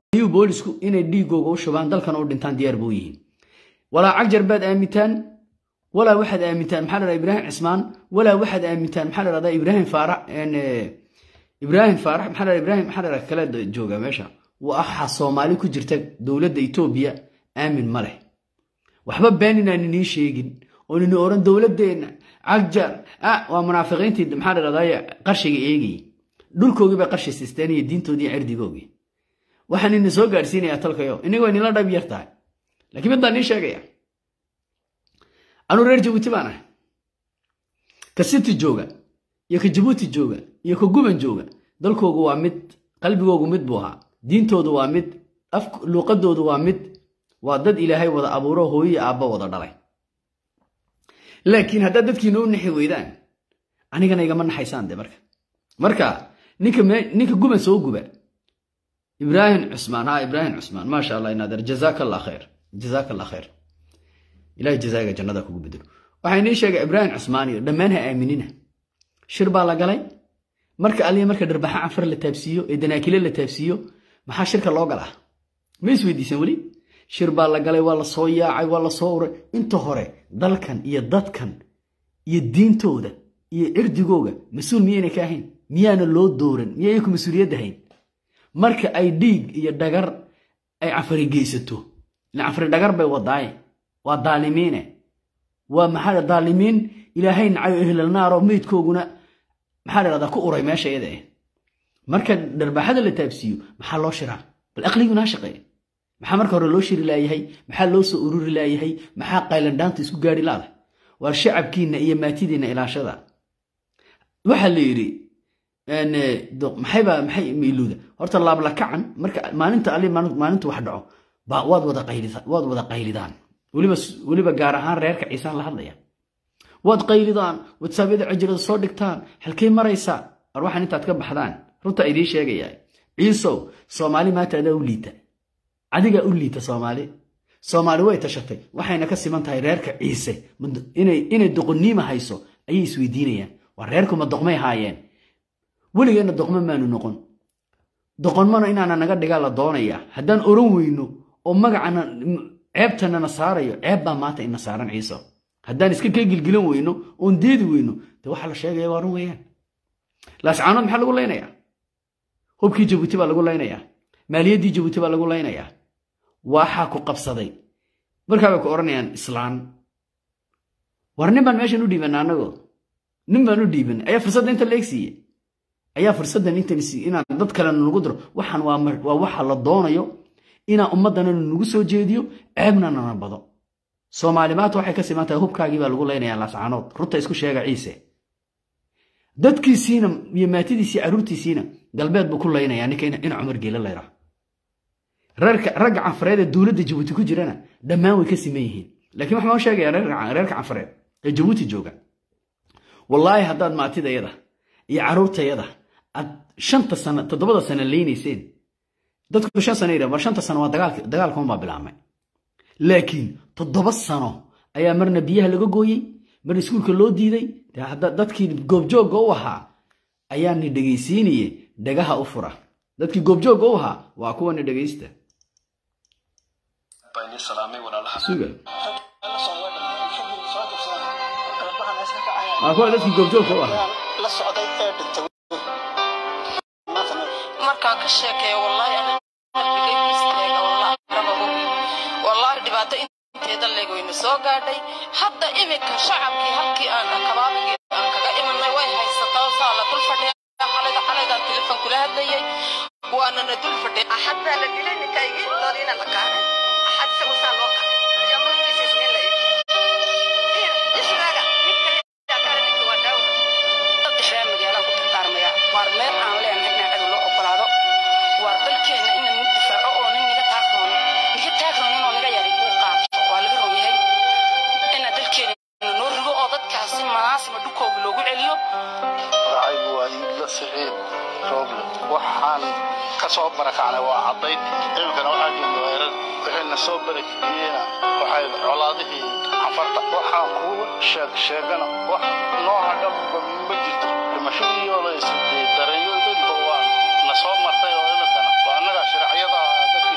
ayuu boolisku inay dhiigooga u shubaan dalkan u dhintaan diyaar buu yihiin walaa cagjar baad aamintaan walaa waxaad aamintaan maxaa la ibraahim cismaan walaa waxaad aamintaan maxaa la dhahdaa ibraahim faarax ibraahim faarax maxaa la ibraahim maxaa la kala jooga meesha waxa soomaali ku jirta dowladda etoobiya aamin ma leh waxba been inaan inii sheegin oo nini oran dowladeenna cagjar waa munaafiqiintii maxaa la dhahdaa qarshiga eegayay dhulkoogii bay qarshi sisteen iyo diintoodii iyo cirdigoogii waxaan idin soo gaadhsiinayaa talkayo inaga waa inila dhab yar tahay lakiin mid baan nii sheegaya anuu reer jabuuti baan ahay ka city jooga iyo ka jabuuti jooga iyo ka guban jooga dalkoogu waa mid qalbigoogu mid buu ahaa diintoodu waa mid luuqadoodu waa mid waa dad ilaahay wada abuuro hooyi aabba wada dhalay laakiin haddaad dadkiina u naxi weydaan anigana igama naxaysaan de marka marka ninka guban soo guba ibraahim cusmaan ha ibraahim cusmaan maasha allah inaader jazaaka allah khayr jazaaka allah khayr ilahay jazaaga jannada kugu bedelo waxaa inii sheegay ibraahim cusmaan iyo dhammaan ha aaminina shir baa la galay marka aliya marka dharbaxa canfar la taabsiiyo ee danaakile la taabsiiyo maxaa shirka loo galaa ma isweydiisan weli shir baa la galay waa la soo yaacay waa la soo uray inta hore dalkan iyo dadkan iyo diintooda iyo cirdigooga mas-uul miyaynay ka ahayn miyaana loo dooran miyayay ku mas-uuliyadda hayn marka ay dhiig iyo dhagar ay canfari geysato ila canfari dhagar bay wadaaye waa daalimiine waa maxaa daalimiin ilaahay nacayo ehlalnaaro meydkooguna maxaa la dhahdaa ku uray meesha iyada eh marka dharbaxada la taabsiiyo maxaa loo shiraa bal aqliguna ha shaqeeye maxaa marka hore loo shiri laayahay maxaa loo soo ururi laayahay maxaa qaylandhaanta isku gaari laada waa shacabkiinna iyo maatidiinna ilaashada waxaa la yidhi maxayba maxay miiluuda horta laablakacan marka maalinta ali maalintu wax dhaco waad wada waad wada qaylidaan weliba gaar ahaan reerka ciisaan la hadlaya waad qaylidaan watsaabyada cajirada soo dhigtaan halkay maraysaa ar waxaan intaad ka baxdaan runta idiin sheegayaa ciisow soomaali maanta adaa u liita adigaa u liita soomaali soomaali way tashatay waxayna ka siman tahay reerka ciise inay doqonniima hayso ayay isweydiinayaan waa reerkuma doqmay haayeen weligeenna doqmo maanu noqon doqonmana inaana naga dhigaa la doonayaa haddaan oran weyno oo magacana ceebtanana saarayo ceeb baa maanta ina saaran ciiso haddaan iska ka gilgilan weyno oon deedi weyno de waxaa la sheegaya waa run weeyaan laascaanood maxaa lagu laynayaa hubkii jabuuti baa lagu laynayaa maaliyaddii jabuuti baa lagu laynayaa waxaa ku qabsaday markaa bay ku odhanayaan islaan war nin baan meeshan u dhiibanna annagoo nin baan u dhiiban ayaa fursadda inta leeg siiye ayaa fursaddan intan inaan dad kalena nagu diro waxaan waa waxa la doonayo inaan ummaddana nagu soo jeediyo ceebna nana bado soomaali maanta waxay ka siman tahay hubkaagii baa lagu laynayaa laascaanood runta isku sheega ciise dadkiisiina iyo maatidiisii carruurtiisiina galbeed buu ku laynayaa ninka ina cumar geela layraa ragga canfareed ee dowladda jabuuti ku jirana dhammaan way ka siman yihiin laakiin waxaan u sheegayaa reerka canfareed ee jabuuti jooga wallaahi haddaad maatidayada iyo carruurtayada aad shanta sano toddobada sano leynayseen dadku shan sano yidhah war shanta sano waa dagaalka unbaa bilaabmay laakiin toddoba sano ayaa marna biyaha laga gooyey marna iskuulka loo diiday dadkii goobjoogga u ahaa ayaani dhegaysiinaye dhagaha u fura dadkii goobjoogga u ahaa waa kuwani dhegaysta waa kuwa dadkii goobjoogga u ahaa markaan ka sheekeeyo wallaahi qalbigaygu istaaga wallaahi dhibaato inteeda leeg wayna soo gaadhay hadda iminka shacabkii halkii aan kabaabigii aan kaga imanay way haysataa saa la dul fadhiya xalayda xalaydaan telefon kula hadlayay waanana dul fadhiya axad baa la dilay ninkaygii doodiina la qaaday axad isagu saa loo qaaday ayaa markiisa isniin la isnaaga ninka kaale ninka waa daawo saddexdaa magaalaan ku tartaarmaya waar meel aan leenahay inaan cadu loo ogolaado waar dalkeenna inaan mid difaaco oo nin niga taagroon niga taagroon inoo niga yari uu qaato waa laga ron yahay inaan dalkeenna noo rigo oo dadkaasi manaasima dhulkooga loogu celiyo magacaygu waa iibla siciid rooble waxaan ka soo barakacnay waa caddayd imikana waxaa joogna weerar wixayna soo barakiciyeyna waxay colaadihii cafarta waxaan kuu sheeg sheegana wax noo hadhanba ma jirto dhimashadiioo la isday dareeyo dadba waa na soo martay oo imikana waa annagaa shiraacyada dadka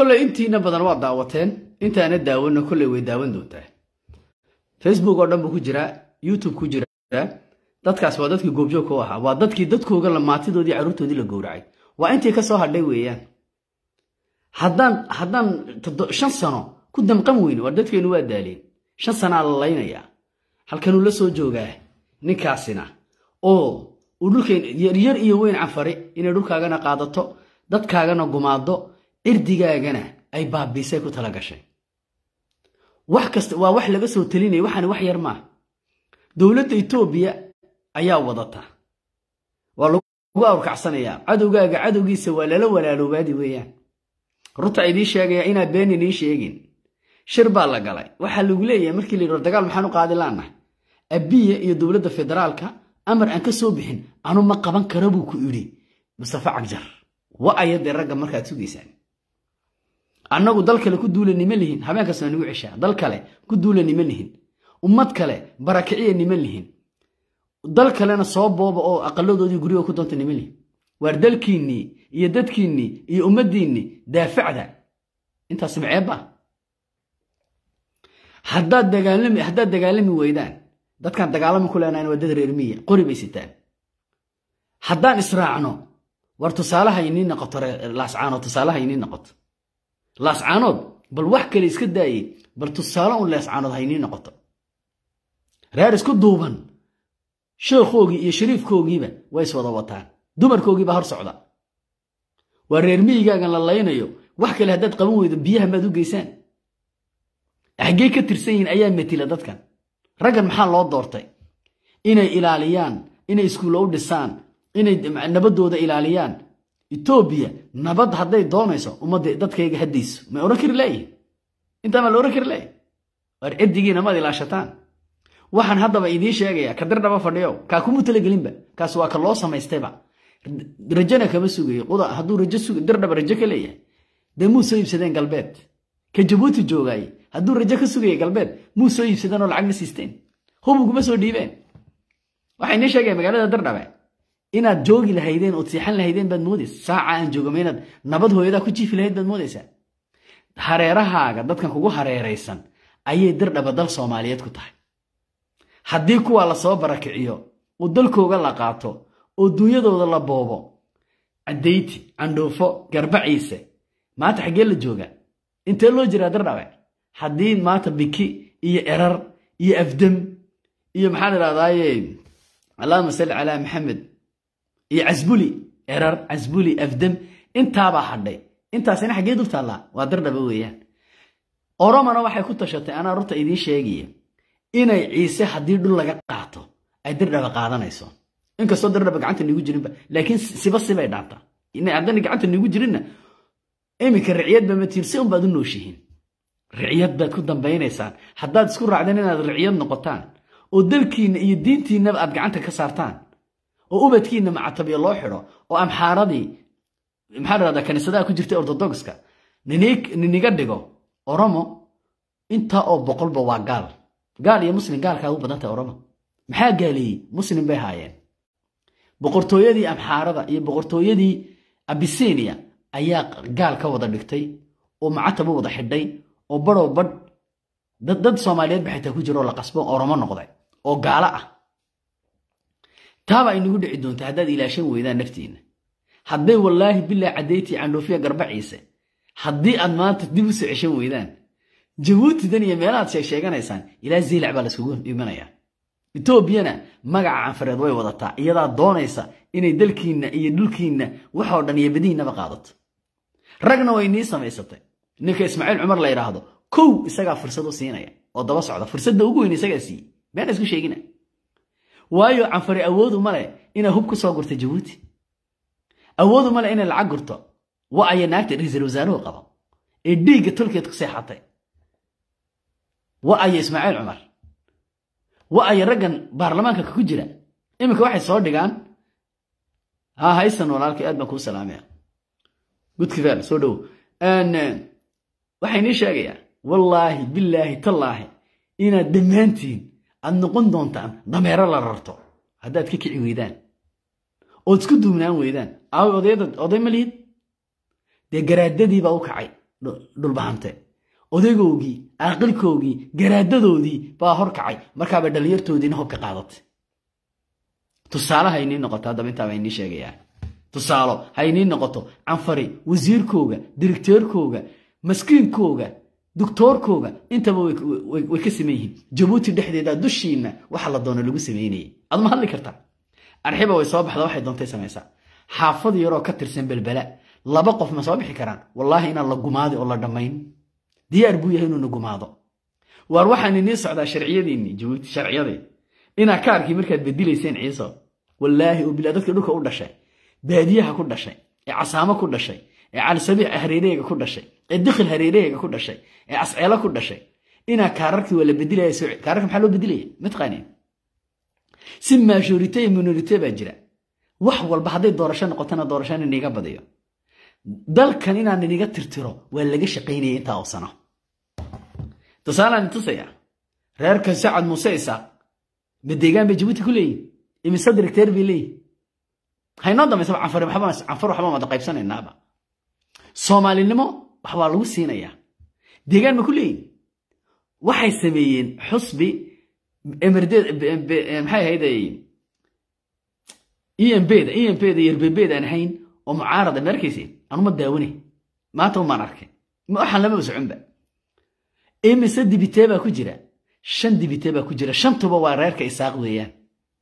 kolley intiina badan waa daawateen intaana daawanna kolley way daawan doontaa facebook oo dhan buu ku jiraa youtube ku jiraa dadkaas waa dadkii goobjoogka u ahaa waa dadkii dadkooga lamaatidoodii carruurtoodii la gowracay waa intii ka soo hadhay weeyaan haddaan haddaan shan sano ku damqan weyne waa dadkeennu waa daaleen shan sanaa la laynayaa halkanuu la soo joogaa ninkaasina oo uu dhulkeen yaryar iyo weyn canfari inay dhulkaagana qaadato dadkaagana gumaado cirdigaagana ay baabiisay ku tala gashay wax kasta waa wax laga soo telinaya waxaani wax yar maaha dowladda etoobiya ayaa wadata waa lagu awrkacsanayaa cadowgaaga cadowgiisa waa lala walaaloobaadi weeyaan runta idiin sheegaya inaa been idiin sheegin shir baa la galay waxaa lagu leeyahay markii la yidhi war dagaal maxaan u qaadi laanahay abiya iyo dowladda federaalka amar aan ka soo bixin anu ma qaban kara buu ku idhi mustafa cagjar wa ayadee ragga markaad sugaysaan annagu dal kale ku duula nima lihin habeenkaas waa nagu ceshaa dal kale ku duula nima lihin ummad kale barakiciya nima lihin dal kalena soo booba oo aqaladoodii guriga ku doonta nima lihin waar dalkiinnii iyo dadkiinnii iyo ummaddiinnii daafacda intaas maceebba haddaad dagaalami haddaad dagaalami weydaan dadkaan dagaalami ku leenahan waa dad reer miya qori bay sitaan haddaan israacno war tusaalaha inii noqoto laascaanood tusaalaha inii noqoto laascaanood bal wax kale iska daayey bal tusaale un laascaanood ha inii noqoto reer isku duuban sheekhoogii iyo shariifkoogiiba way iswada wataan dumarkoogiiba hor socda waa reer miyigaagan la laynayo wax kale haddaad qaban weydo biyaha maad u geysaan xaggey ka tirsan yihiin ayaa matila dadkan raggan maxaa loo doortay inay ilaaliyaan inay iskuulla u dhisaan inay nabaddooda ilaaliyaan etoobiya nabad hadday doonayso ummadda dadkayga haddayso may odhan kari laayihin intaa maa la odhan kari laayihin waar cirdigiina maad ilaashataan waxaan haddaba idiin sheegayaa ka dirdhaba fadhiyo kaa kumuu talagelinba kaas waa ka loo samaystayba rajana kama sugayo quda hadduu rajo sug dirdhaba rajo ka leeyahay dee muu soo iibsadeen galbeed ka jabuuti joogaaye hadduu rajo ka sugaya galbeed muu soo iibsadeen oo lacagna siisteen hubuguma soo dhiibeen waxay nii sheegeen magaalada dirdhabe inaad joogi lahaydeen ood siixan lahaydeen baad moodaysa saaca aan joogama inaad nabad hooyadaa ku jiifi lahayd baad moodaysaa hareerahaaga dadkan kugu hareeraysan ayay dirdhaba dal soomaaliyeed ku tahay haddii kuwaa lasoo barakiciyo oo dalkooga la qaato oo duunyadooda la boobo cadayti candhuufo garbaciise maanta xaggee la jooga intee loo jiraa dirdhabe haddii maanta biki iyo erar iyo afdam iyo maxaan idhahdaaye allahuma salli calaa maxamed iyo casbuli erar casbuli afdam intaabaa hadhay intaasina xaggee dul taallaa waa dirdhaba weeyaan oromana waxay ku tashatay anaa runta idiin sheegaya inay ciise haddii dhul laga qaato ay dirdhaba qaadanayso inkastoo dirdhaba gacanta niigu jirinba laakiin siba sibay dhaantaa haddana gacanta niigu jirinna iminka riciyadba matiin si unbaad u nooshihiin riciyad baad ku dambaynaysaan haddaad isku raacdeen inaad riciyad noqotaan oo dalkiinna iyo diintiinnaba aad gacanta ka saartaan oo ubadkiinna macatabyo loo xidho oo amxaaradii maxaa dhahdaa kaniisadaha ku jirtay ortodogska niniga dhigo oromo intaa oo boqolba waa gaal gaal iyo muslim gaalkaa u badan tahay oromo maxaa gaaleeyey muslim bay haayeen boqortooyadii amxaarada iyo boqortooyadii abisinia ayaa gaal ka wada dhigtay oo macatab u wada xidhay oo badhow badh dad soomaaliyeed ba xitaa ku jira oo la qasbo oromo noqday oo gaalo ah taaba aynagu dhici doonta haddaad ilaashan weydaan naftiinna hadday wallaahi bilaa caddayti candhoofiya garbaciise haddii aad maanta dib u soo ceshan weydaan jabuutidan iyo meelahaad sheegsheeganaysaan ilaa ziilac baa laiskugu imanayaa etoobiyana magaca canfareed way wadataa iyadaa doonaysa inay dalkiinna iyo dhulkiinna waxoo dhan iyo badihinnaba qaadato ragna way nii samaysatay ninka ismaaciil cumar la yidhaahdo kow isagaa fursad u siinaya oo daba socda fursadda ugu weyn isagaa siiyey beena isku sheegina waayo canfari awoodu male inay hub ku soo gurto jabuuti awoodu male inay lacag gurto wa aya naagta ra-iisul wasaaruhu qabo ee dhiigga tolkeed ku seexatay wa aya ismaaciil cumar wa aya raggan baarlamaanka ku jira iminka waxay soo dhigaan ha haysan walaalkay aad baan kuu salaamaya gudkifaal soo dhowo waxay nii sheegayaa wallaahi bilaahi tallaahi inaad dhammaantiin aad noqon doontaan dameero la rarto haddaad ka kici weydaan ood isku duumnaan weydaan aaway odayada oday ma lihid dee garaadadii baa u kacay dhulbahante odaygoogii aqilkoogii garaadadoodii baa horkacay markaaba dhallinyartoodiina hobka qaadatay tusaale ha inii noqoto haddaba intaaba inii sheegayaa tusaalo ha inii noqoto canfari wasiirkooga dirigteerkooga maskiinkooga doctoorkooga intaba way ka saman yihiin jabuuti dhexdeeda dushiina waxa la doona lagu samaynayay adma hadli kartaa arxiba way soo baxda waxay doontay samaysaa xaafad yaroo ka tirsan belbela laba qof ma soo bixi karaan wallaahi inaan la gumaadi oo la dhammayn diyaar buu yahay inuuna gumaado waar waxaan inii socdaa sharciyadiinni jabuuti sharciyadii inaa kaarkii markaad bedilayseen ciiso wallaahi oo bilaa dadka dhulka u dhashay baadiyaha ku dhashay ee casaamo ku dhashay ee calisabiic hareereyga ku dhashay ee dikhil hareereyga ku dhashay ee asceelo ku dhashay inaa kaararkii waa la bedilaya kaararka maxaa loo bedilaya mataqaaniin si majorite iyo minorite baa jira wax walba hadday doorasho noqotona doorashana iniga badiyo dalkan inaan iniga tirtiro waa laga shaqaynaya intaa oo sano tusaalaan tusaya reerka sacad muuse isaaq ma deegaan bay jabuuti ku leeyihin imise directeer bay leeyihin haynoo dambaysaba canfar canfar waxba wada qaybsanaynaaba soomaalinimo waxbaa lagu siinayaa deegaan ma ku leeyihin waxay sameeyeen xusbi emerdeed maxay ahayd embda embda yerbebeed aan ahayn oo mucaarada ma arkayse anuma daawane maanta umaan arkay waxaan lamaba soconba imise dibitee baa ku jira shan dibitee baa ku jira shantuba waa reerka isaaq weeyaan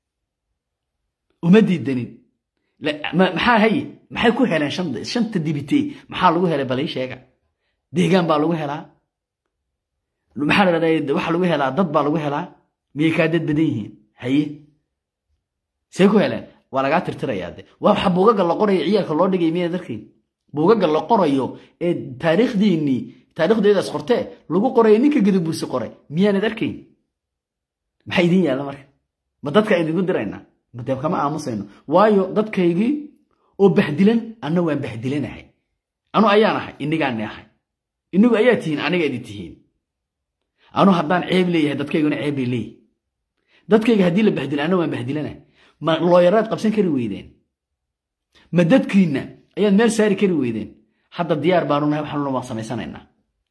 uma diidanin maxaa haye maxay ku heleen shanta dibitee maxaa lagu helay balii sheega deegaan baa lagu helaa maxaa la dhahdaa waxaa lagu helaa dad baa lagu helaa miyay kaa dad badan yihiin haye see ku heleen waa lagaa tirtirayaa de waa waxa buugaga la qorayo ciyaalka loo dhigay miya darkiin buugaga la qorayo ee taariikhdiinnii taarikhdeedaas qortee lagu qorayo ninka gadabuusi qoray miyaanad arkayn maxaa idin yaalla marka ma dadka idinku diraynaa made kama aamusayno waayo dadkaygii oo bahdilan anna waan bahdilanahay anu ayaan ahay inigaani ahay inigu ayaa tihiin aniga idi tihiin anu haddaan ceeb leeyahay dadkayguna ceeb bay leeyihi dadkayga haddii la bahdilo anna waan bahdilanahay ma looyaraad qabsan kari weydeen ma dadkiinna ayaad meel saari kari weydeen hadda diyaar baanu nahay waxaanuna waan samaysanaynaa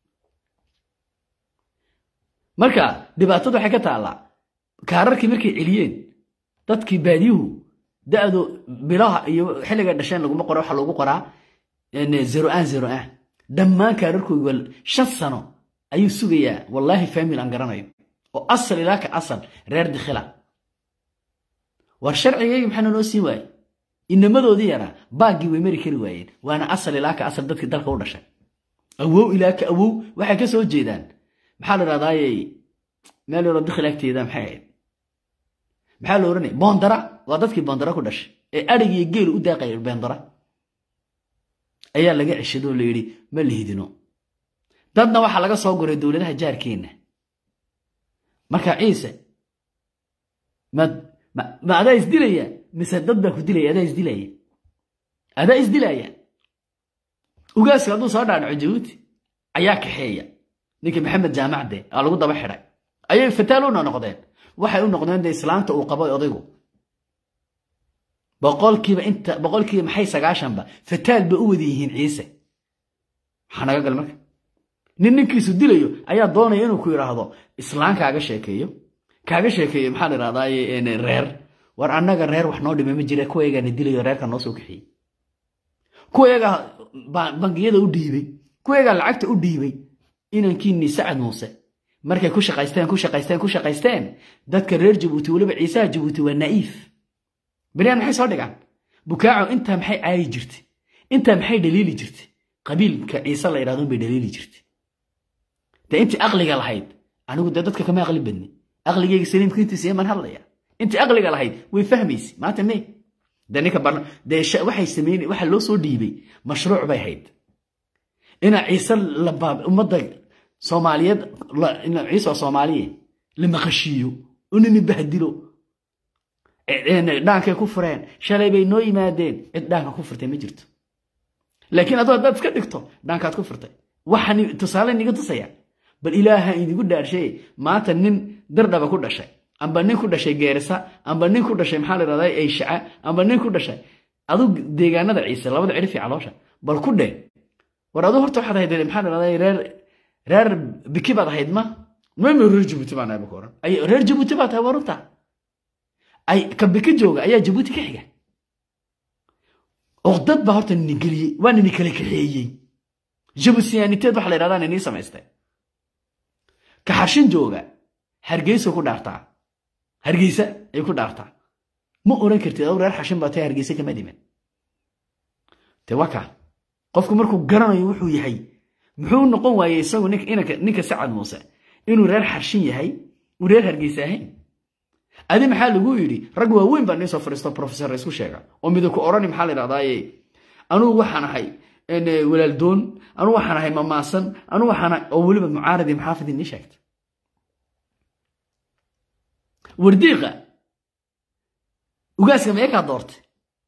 marka dhibaatadu waxay ka taallaa kaararkii markay celiyeen dadkii baadiyuhu da'du bilaha iyo xilliga dhasheen laguma qora waxa lagu qoraa zero an zero an dhammaan kaararkoogi waa shan sano ayuu sugayaa wallaahi famil aan garanayo oo asal ilaa ka asal reer dikhila war sharcigaygi maxaana noo siin waaye inamadoodii yaraa baaggii way mari kari waayeen waana asal ilaa ka asal dadkii dalka u dhashay awow ilaa ka awow waxay ka soo jeedaan maxaa la dhahdaayey meel yaroo dikhil agteeda maxay ahayd maxaa la odhanaya boondara waa dadkii boondara ku dhashay ee adhig iyo geel u daaqaya boondara ayaa laga ceshado oo la yidhi ma lihidino dadna waxaa laga soo guray dowladaha jaarkeenna marka ciise ma adaa isdilaya mise dad baa ku dilaya adaa isdilaya adaa isdilaya ugaaska hadduu soo dhaadhaco jabuuti ayaa kaxeeya ninkii maxamed jaamacde aa lagu daba xidhay ayay fataaluna noqdeen waxay u noqdeen de islaanta uu qabo odaygu boqolkiiba inta boqolkiiba maxay sagaashanba fataal ba u wada yihiin ciise maxaa naga gal marka nin ninkiisu dilayo ayaa doonaya inuu ku yidhaahdo islaan kaaga sheekeeyo kaaga sheekeeyo maxaa la idhahdaa reer war annaga reer wax noo dhimay ma jira kuwayagaana dilayo reerka noo soo kaxiyey kuwayagaa bangiyada u dhiibay kuwayagaa lacagta u dhiibay inankiinii sacad muuse markay ku shaqaysteen ku shaqaysteen ku shaqaysteen dadka reer jabuuti weliba ciisaha jabuuti waa naa'iif beryaan maxay soo dhigaan bukaaco intaa maxay caayi jirtay intaa maxay dhaliili jirtay qabiilka ciise la yidhahdo bay dhaliili jirtay dee intii aqliga lahayd anigu dee dadka kama aqli badni aqligayga saliimka intiisa man hadlaya intii aqliga lahayd way fahmaysa maanta me dee ninka barna dee waxay sameyn waxa loo soo dhiibay mashruuc bay hayd ina ciise ummadda soomaaliyeed ciise oo soomaaliye la maqashiiyo unini bahdilo dhaankay ku fureen shalay bay noo yimaadeen cid dhaanka ku furtay ma jirto laakiin adoo haddaad iska dhigto dhaankaad ku furtay waxaan tusaale niga tusaya bal ilaaha idigu dhaarshay maanta nin dardhaba ku dhashay amba nin ku dhashay geerisa amba nin ku dhashay maxaa la yidhahdaa ayshaca amba nin ku dhashay adug deegaanada ciise labada cidhifi caloosha bal ku dheh war aduu horta waxaad ahayd maxaa dhahday reer reer biki baad ahayd ma mama reer jabuuti baan ahay baka oran ay reer jabuuti baa tahay warunta ay ka biki jooga ayaa jabuuti ka xiga oqdad baa horta nini geliyey waa nini kala kaxeeyey jabuutiyaaniteed waxa la yidhahdaa ninii samaystay ka xarshin jooga hargeysa ku dhaartaa hargeysa ay ku dhaartaa ma oran kartid aw reer xashin baa tahay hargeysa kama dhiman te waa kaa qofku markuu garanayo wuxuu yahay muxuu noqon waayey isagu ninka sacad muuse inuu reer xarshin yahay uu reer hargeysa ahayn adi maxaa lagu yidhi rag waaweyn baa nii soo fadhiisto professor isku sheega oo midabku orani maxaa la yidhahdaaye anugu waxaan ahay walaaldoon anugu waxaan ahay mamaasan anugu waxaan oo weliba mucaaradi maxaafid nii sheegta wardiiqa ugaaska meekaa doortay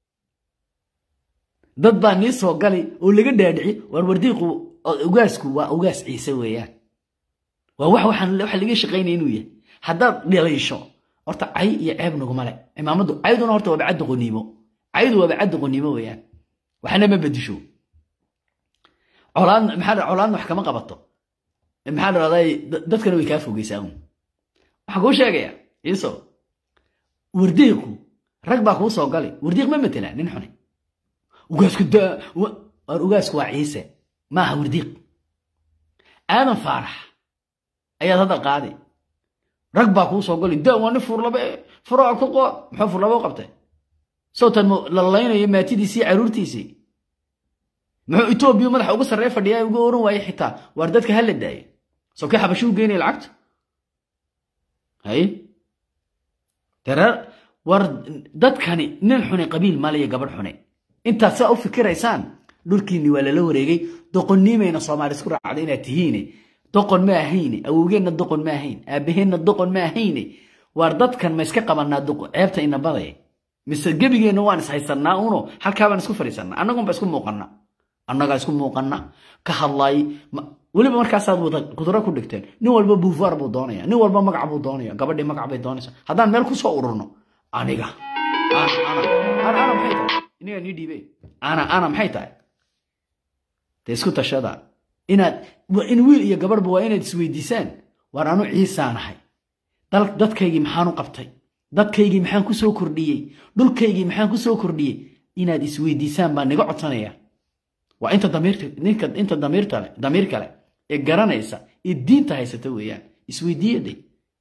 dad baa nii soo gali oo laga dhaadhici waar wardiiqu ugaasku waa ugaas ciise weeyaan waa wax waxaan waxa laga shaqaynaya inuu yahay haddaad dhaliisho horta cay iyo ceeb naguma le imaamaddu cayduna horta waaba caddi qoniimo caydu waaba caddi qoniimo weeyaan waxna ma bedisho colaad maxaa colaadna wax kama qabato maxaa dhahday dadkana way kaa fogeysaa un waxaan kuu sheegaya ciiso wardiiqu rag baa kuu soo gali wardiiq ma matela nin xune ugaasku daa war ugaasku waa ciise maaha wardiiq aadan faarax ayaad hadda qaaday rag baa kuu soo gali daa waa nin furlabe furaa ku qood muxuu furlabo u qabtay sowtan la laynayo maatidiisii caruurtiisii muxuu etoobiya madaxa uga sarree fadhiyaa uga oran waaye xitaa waar dadka ha la daayo soo kii xabashi u geynaya lacagta hay dareer war dadkani nin xune qabiil maliya gabadh xune intaad saa u fikiraysaan dhulkiinni waa lala wareegay doqonniimayna soomaali isku raacday inaad tihiine doqon ma ahayne awowgeenna doqon ma ahayn aabaheenna doqon ma ahayne waar dadkan ma iska qabanaa ceebta ina badaya mise gebigeenna waan ishaysanaa uno halkaabaan isku fadhiisanaa annagunba isku muuqana annagaa isku muuqana ka hadlaay weliba markaasaad wada kudro ku dhigteen nin walba buufaar buu doonaya nin walba magac buu doonaya gabadhii magac bay doonaysa haddaan meel kusoo ururno aniga ana maxay tahay iniga nii dhiibe ana ana maxay tahay de isku tashada inaad in wiil iyo gabadhba waa inaad isweydiisaan waar anu ciisaanahay dadkaygii maxaan u qabtay dadkaygii maxaan ku soo kordhiyey dhulkaygii maxaan ku soo kordhiyey inaad isweydiisaan baa niga codsanaya waa inta ninka inta damiirtale damiir kale ee garanaysa ee diinta haysata weeyaan isweydiiyaday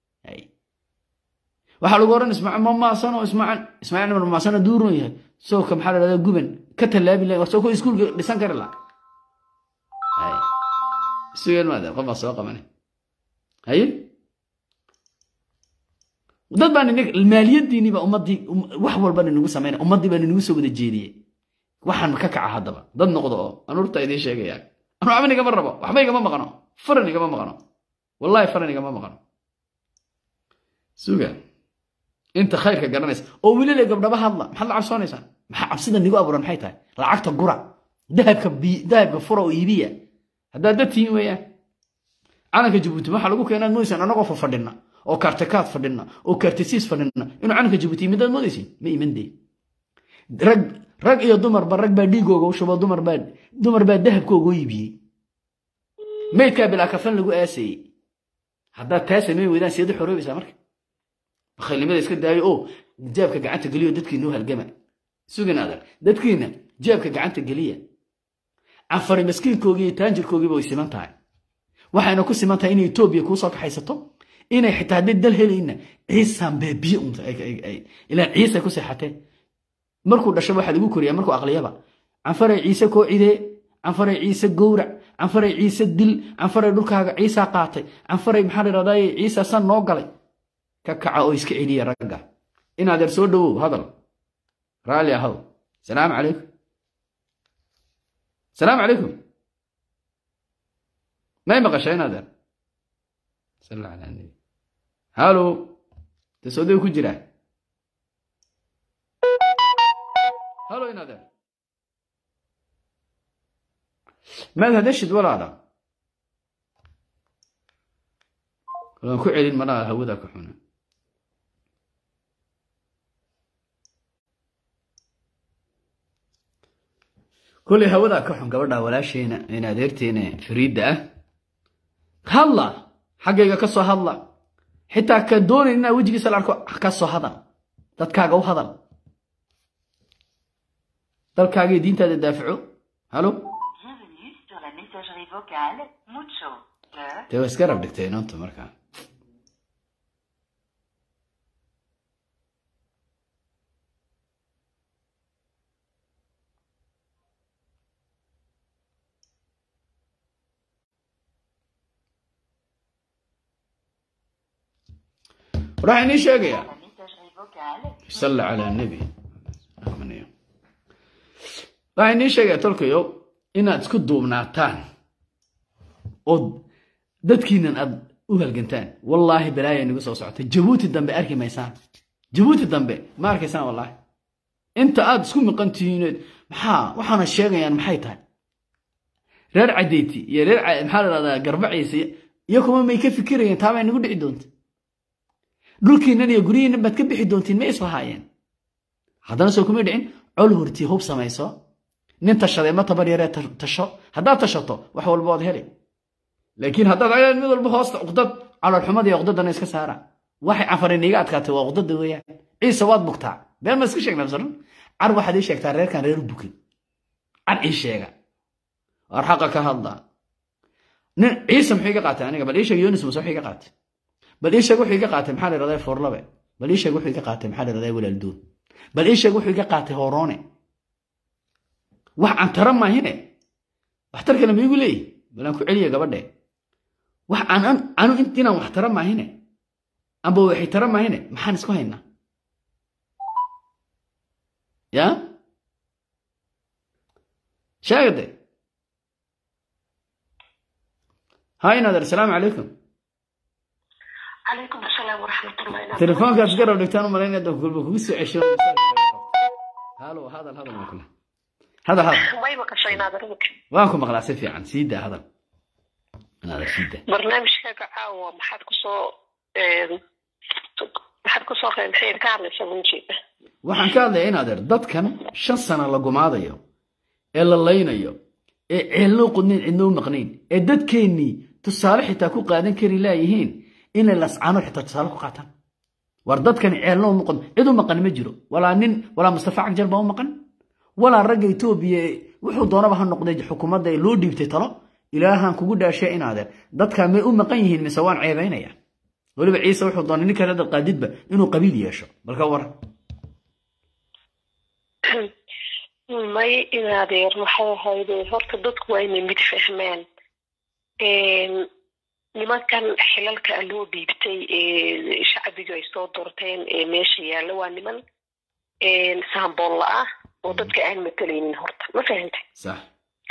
waxaa lagu oran ismaaciil mamaasano ismaaciil ismaaciil ibn mamaasano duurun yahay sooka maxaa la dhahdaa guban ka tallaabi lahay war soo ko iskuulka dhisan kari laha sugeen maadeen qof baa soo qabanay haye dad baa maaliyadiinii baa ummadii wax walba ninagu samaynaya ummaddii baa ninagu soo wada jeediyey waxaan ka kaca haddaba dad noqdo oo anuurta idiin sheegayaan anu waxba nigama rabo waxba igama maqno faran igama maqno wallahi faran igama maqno suga inta khayrka garanaysa oo welile gabdhaba hadla maxaad la cabsoonaysaan maxaa cabsida nigu abuuran maxay tahay lacagta gura dahabka dahabka fura oo iibiya haddaad dad tihiin weeyaan calanka jabuuti waxaa lagu keenaad moodaysan annagoo fa fadhina oo kaartekaad fadhina oo kaartesiis fadhina inuu calanka jabuuti yimidaad moodaysin ma iman dee rag rag iyo dumarba rag baa dhiigooga u shubo dumar baa dumar baa dahabkooga u iibiyey meydkaa bilaa kafan lagu aasayey haddaad taa samayn weydaan seed u xoroobaysaa marka bakhaylnimada iska daayo oo jaabka gacanta geliyo dadkiina u halgama sugin adag dadkiina jaabka gacanta geliya canfari maskiinkoogii iyo taanjirkoogiiba way siman tahay waxayna ku siman tahay inay etoobiya kuu soo kaxaysato inay xitaa hadday dal helayna ciisaan baabiye unta ilaan ciisay ku seexatee markuu dhasho waxaa lagu koriyaa markuu aqliyaba canfaray ciise koo cidee canfaray ciise gowrac canfaray ciise dil canfaray dhulkaaga ciisaa qaatay canfaray maxaa la dhahdaa ciisa san noo galay ka kaca oo iska celiya ragga inaadeer soo dhowow hadal raalli ahow salaamu calaykum salaamu calaykum may maqasha inaadeer sal ala nabi halo tasooday ku jiraa halo inaadeer maad hadashid walaala waan ku celin malaha hawada ka xuna kolley hawadaa ka xun gabadha walaasheena in adeerteena fariidda ah hadla xaggayga ka soo hadla xitaa ka doonayn inaa wejigiisa la arko ka soo hadal dadkaaga u hadal dalkaagii diintaada daafaco halo Bienvenue sur la messagerie vocale Mucho de dee waa iska rab dhigtay inonta markaa waxaa inii sheegayaa la messagerie vocale صلى على النبي آمين waxaa inii sheegaya tolkayo inaad isku duubnaataan oo dadkiinan aad u halgantaan wallaahi balaaya nagu soo socota jabuuti dambe arki maysaan jabuuti dambe ma arkaysaan wallaahi inta aad isku miqan tihiineed maxaa waxaana sheegayaan maxay tahay reer cadeyti iyo reer Ca- maxaa la dhahdaa garbaciisa iyo kuma may ka fikirayeen taabay nagu dhici doonta dhulkiinnan iyo guryihiinnan baad ka bixi doontiin ma islahaayeen haddana soo kuma dhicin col hortii hub samayso nin tashaday ma tabar yaree ta- tasho haddaad tashato wax walba waad heli laakiin haddaad ayaan mid walba hoosta uqdad caloolxumada iyo uqdadana iska saara waxay cafarin iiga adkaatay waa uqdada weeyaan ciise waad bugtaa been ma iska sheegnaa masalan car waxaad ii sheegtaa reerkan reer bukin car ii sheega war xaqa ka hadla nin ciise muxuu iga qaatay aniga bal ii sheeg yonis muse wuxuu iga qaatay bal ii sheeg wuxuu iga qaatay maxaa la yidhahdaa foorlabe bal ii sheeg wuxuu iga qaatay maxaa la yidhahdaa walaaldoon bal ii sheeg wuxuu iga qaatay horoone wax aan tara maahine waxtar kale ma igu leeyihi bal aan ku celiya gabadhe wax aan an- anu in- inaan wax tara maahine amba waxay tara maahine maxaan isku haynaa ya sheegade ha inader asalaamu calaykum calaykum asalaam waraxmatullahi telefoonkaas garab dhigtaan u malaynaya dadku kulba kugu soo cesho halo hadal hadal waa kule hadal hadal way maqashay naadarmaka waan ku maqlaa si fiican sii daa hadal naader sii daa barnaamijkaaga caawa maxaad kusoo maxaad kusoo qeybxeer ka hadlaysa munjeeda waxaan ka hadlayaa in adeer dadkan shan sano la gumaadayo ee la laynayo ee ceelnoo qudnayn cidnoo maqnayn ee dadkeennii tusaale xitaa ku qaadan kari laayihiin inay lascano xitaa tusaale ku qaataan war dadkani ceelnoo maqan cid u maqan ma jiro walaa nin walaa mustafa cagjar baa u maqan walaa ragga etoobiya ee wuxuu doonaba ha noqday xukuumadda ee loo dhiibtay talo ilaahan kugu dhaashay in adeer dadkaa may u maqan yihiin mise waan ceebaynaya weliba ciise wuxuu doonay ninka reer qaadidba inuu qabiil yeesho balka waran may inaadeer maxay ahayde horta dadku waa inay mid fahmaan nimankan xilalka loo dhiibtay ee shacbigu ay soo doorteen ee meesha yaalla waa niman saamboolla ah oo dadka aan matalaynin horta ma fahantay sax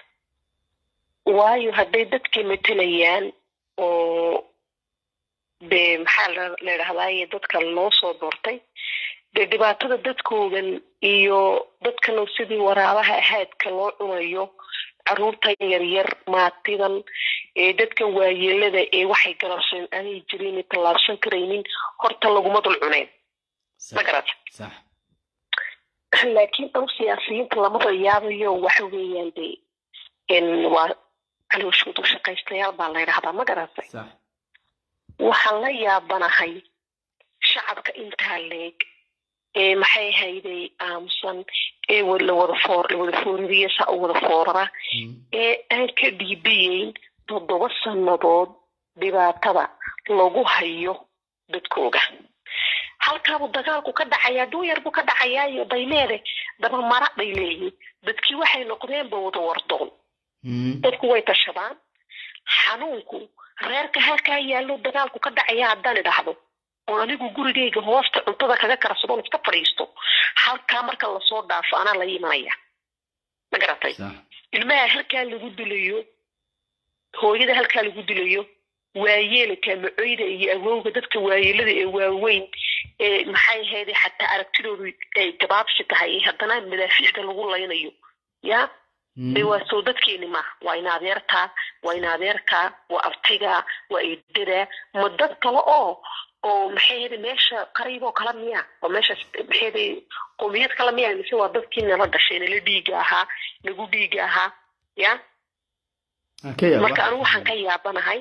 waayo hadday dadkii matalayaan oo de maxaa la la idhahdaaye dadka loo soo doortay dee dhibaatada dadkoodan iyo dadkan sidii waraabaha ahaadka loo cunayo caruurta yaryar maatidan ee dadkan waayeelada ee waxay garabsan aanay jirin tallaabsan karaynin horta laguma dul cuneen ma garata sax laakiin dhow siyaasiyiinta lamada yaabayo waxa weeyaan de waa calooshoodu shaqaystayaal baa la yidhahdaa ma garatay sax waxaan la yaabanahay shacabka intaa leeg ee maxay hayday aamusan ee la wada foor la wada fooririya saa u wada foorara ee aan ka dhiibiyeyn toddoba sannadood dhibaatada lagu hayo dadkooga halkaabuu dagaalku ka dhacayaa dhuuyar buu ka dhacayaayo dayleede dabamara bay leeyihin dadkii waxay noqdeenba wada wardoon dadku way tashadaan xanuunku reerka halkaa yaallo dagaalku ka dhacaya haddaan idhaahdo oo anigu gurigayga hoosta cuntada kaga karsadoon iska fadhiisto halkaa marka lasoo dhaafo anaa la imanaya ma garatay sax ilmaha halkaa lagu dilayo hooyada halkaa lagu dilayo waayeelka macoyda iyo awowga dadka waayeelada ee waaweyn ee maxay ahayd xataa aragtidoodu ay gabaabsi tahay haddana madaafiicda lagu laynayo ya de waa soo dadkeeni maaha waa in adeertaa waa in adeerkaa waa artigaa waa eedadaa ma dad kale oo oo maxay yidhi meesha qariib oo kala miya oo meesha maxay yidhi qowmiyad kala miya mise waa dadkii nala dhashay nala dhiiga ahaa nagu dhiiga ahaa ya marka anigu waxaan ka yaabanahay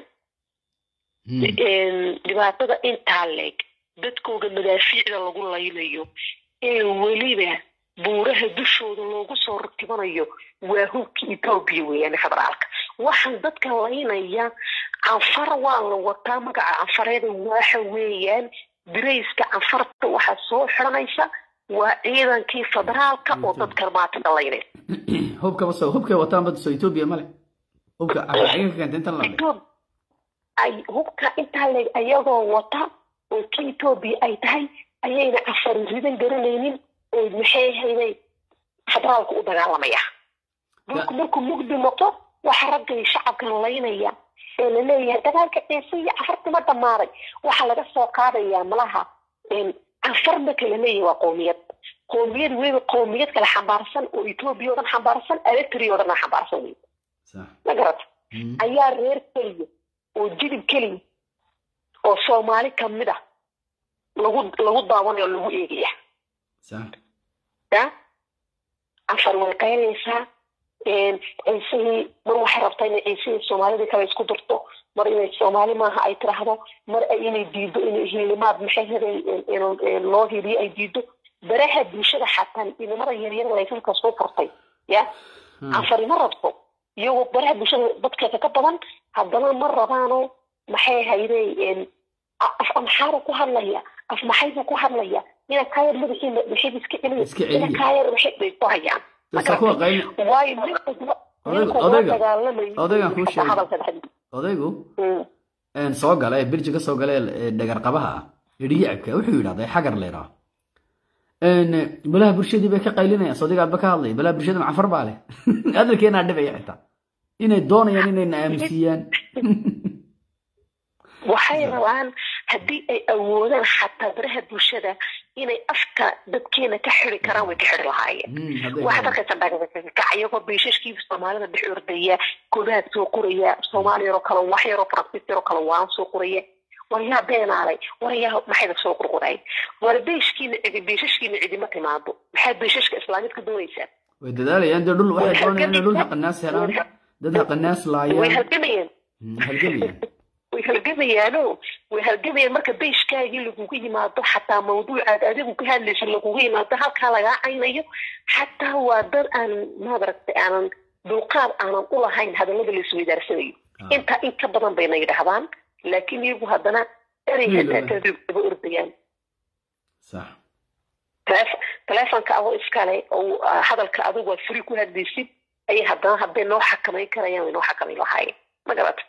dhibaatada intaa leeg dadkooga madaafiicda lagu laynayo ee weliba buuraha dushooda loogu soo ratibanayo waa hubka etoobiya weeyaan federaalka waxaan dadka laynaya canfar waa la wataa magaca canfareeda waxa weeyaan dirayska canfarta waxaa soo xiranaysa waa ciidankii federaalka oo dadka maatada laynaya hubkaba soo hubkay wataan bad soo etoobiya male hubka caga ka keentay intan la ay hubka intaa leeg ayagoo wata oo ka etoobiya ay tahay ayayna cafar ridan garanaynin oo maxay hayday federaalka u dagaalamaya dhulku markuu mugdi noqo waxa raggay shacabkan laynaya ee la leeyahay dagaalka ciise iyo cafartima dhammaaday waxaa laga soo qaadayaa malaha cafar marka la leeyahay waa qowmiyad qowmiyad weliba qowmiyad kale xambaarsan oo etoobiya oo dhan xambaarsan electri oo dhan xambaarsan wey ma garata ayaa reer keliya oo jidib keliya oo soomaali kamid ah lagu lagu daawanayo o lagu eegaya ya cafar way qaynaysaa ciisihii mar waxay rabtaa inay ciisihii soomaalidii kale isku dirto mar inay soomaali maaha ay tiraahdo mar inay diido in hilimaad maxay heday loo hiliyo ay diido baraha bulshada xataa idamada yaryar laysanka soo furtay ya cafari ma rabto iyagoo baraha bulshada dadkeeda ka badan haddana ma rabaano maxay hayday af amxaara ku hadlaya af maxaybu ku hadlaya ina kaayar madaxii maxay iska celiya ina kaayar maxay bay ku hayaan waayo odaygan kuu sheegay odaygu soo gala ee birji ka soo gala ee dhagar qabaha ah idhiyacibka wuxuu yidhahday xagar leeraa balaha bulshadii bay ka qaylinayaan sodigaadba ka hadlaya balaha bulshada macafar baa leh hadalkeenaa dhibaya xitaa inay doonayaan inayna aamusiyaan waxay rabaan haddii ay awoodaan xataa baraha bulshada inay afka dadkeena ka xiri karaan way ka xiri lahaayeen waxaad arkaysa dhagakac iyagoo biishashkii soomaalida dhex ordaya koobaad soo qoraya soomaali yaroo kale wax yaroo faransiis yaroo kale waan soo qoraya war yaa beenaalay war yaa maxayda soo qurquray war beeshkiina cidi beeshashkiina cidima timaado maxaad beeshashka islaamid ka doonaysaa way dadaalayaan dee dhul waxay doonayaan inay dhul haqanaas helaan dad haqanaas laayaan way halgamayaan halgamayaan way halgamayaano way halgamayaan marka beyshkaagii lagugu yimaado xataa mawduucaad adigu ka hadlaysa lagugu yimaado halkaa lagaa caynayo xataa waa dad aan maadaragtay aanan dulqaad aanan u lahayn hadallada la isweydaarsanayo intaa in ka badan bayna yidhahdaan laakiin iyagu haddana ereyga ordayaan telefonka adoo iskale oo hadalka adigu aad furi ku hadlaysid ayay haddana hadday noo xakamayn karayaan way noo xakamayn lahaayeen ma garata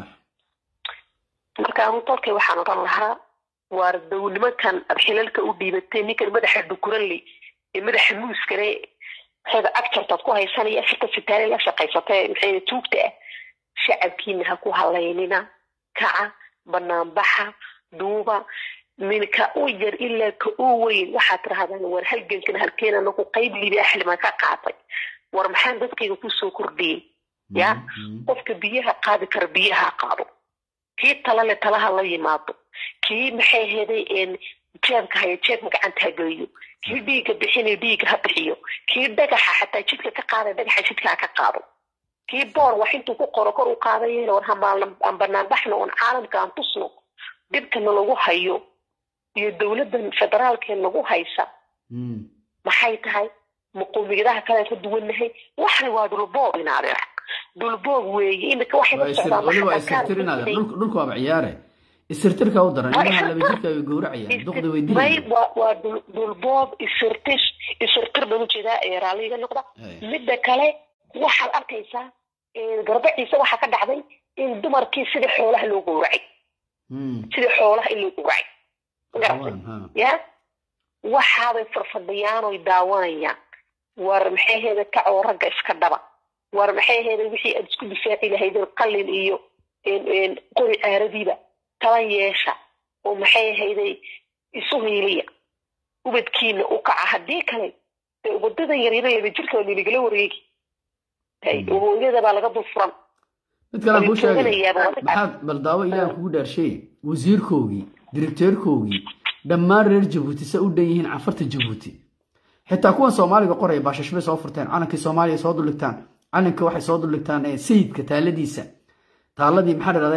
marka anu dalkay waxaan odhan lahaa waar dow nimankan aad xilalka u dhiibatay ninkan madaxa dhukuranley ee madaxa muuskale maxayda agjartaad ku haysanaya afarta sitaale la shaqaysatay maxayda tuugta ah shacabkiina ha ku halaynina kaca banaanbaxa duuba minka u yar ilaa ka u weyn waxaad tirahdaan war halgankan halkeen anagu qayb libi axlimaan ka qaatay war maxaan dadkayga kusoo kordhiyey ya qofka biyaha qaadi kara biyaha qaado kii talale talaha la yimaado kii maxay heday jeebka haya jeebka gacanta ha geliyo kii dhiigga bixinay dhiigga ha bixiyo kii dhagaxa xataa jidka ka qaaday dhagaxa jidka ha ka qaado kii boor wax intuu ku qoro kor u qaadayeen war aan banaanbaxno oon caalamka aan tusno dhibkana lagu hayo iyo dowladdan federaalkee nagu haysa maxay tahay maqoomiyadaha kale ka duwannahay waxna waa dhulboob inaadee dhulboob weeye imika waxay la socdaan dhulka waaba ciyaare isirtirka u daran ilaha laba jirka ay gowracayaan duqda way may waa dhulboob isirtir isirtir baan ujeedaa ee raalliga noqda midda kale waxaad arkaysaa garbaciisa waxaa ka dhacday in dumarkii sidii xoolaha loo gowracay sidii xoolaha in loo gowracay ya waxaabay farfadhiyaan oy daawanayaan war maxay heeda kacoo ragga iska dhaba war maxay heeda wixii aad isku difaaci lahaydeen qalin iyo qori caaradiiba tala yeesha oo maxay ahayday isu hiiliya ubadkiina u kaca haddii kale dee ubadada yaryara laba jirka waa nilagala wareegi hooyada baa laga dul furan mid kale kuu sheegay maxaad bal daawo ilaah kugu dhaarshay wasiirkoogii directeerkoogii dhammaan reer jabuuti se u dhan yihiin cafarta jabuuti xitaa kuwan soomaaliga qoraya baashash bay soo furteen calankii soomaaliya soo duldhigtaan calanka waxay soo duldhigtaan eh, sayidka taaladiisa taaladii maxaa la